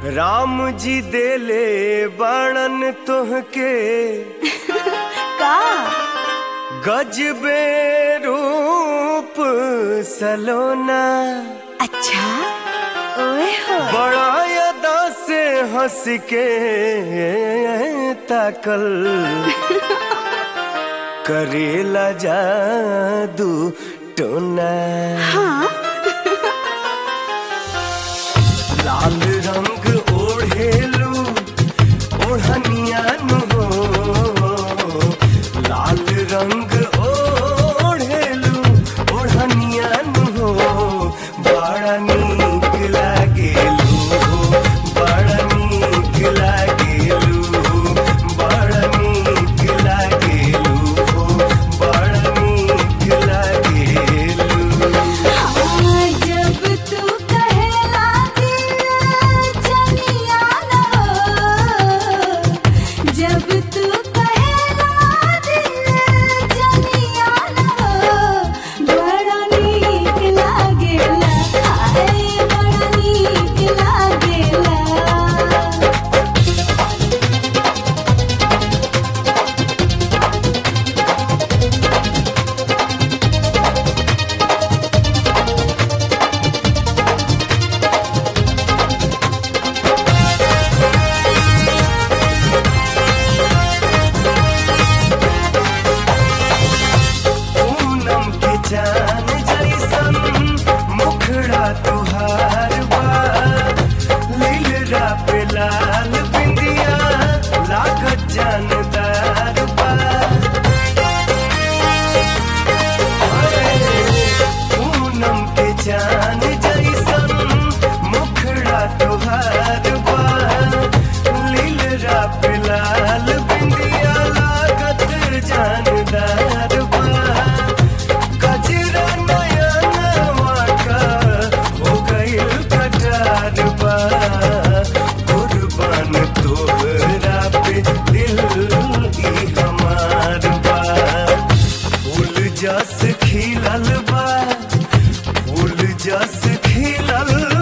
राम जी देले बाणन तोहके का गजबे रूप सलोना अच्छा ओए हो बड़ा अदा से हंस के ताकल करेला जादू टोना हाँ लाल रंग ओढ़ेलू ओढ़निया नु हो लाल रंग ओढ़ेलू ओढ़निया नु हो बड़ा नीक लागेलू बड़ा नीक लागेलू बड़ा नीक लागेलू बड़ा नीक लागेलू हाँ, जब तू कहेला दिल जनिया न हो जब तू कहेला दिल जनिया न हो बड़ा नीक लागेला हाय बड़ा नीक लागेला पूनम के चांद जैसन मुखड़ा तुहार बा लीलरा पे लाल बिंदिया लागत जानदार बा पूनम के चांद जैसन मुखड़ा तुहार बा लीलरा पे लाल बिंदिया लागत जानदार बा कजरा नया नवा का हो गइल कटार बा कुर्बान तोहरा पे दिल ई हमार बा फूल जस खिलल बा फूल जस खिलल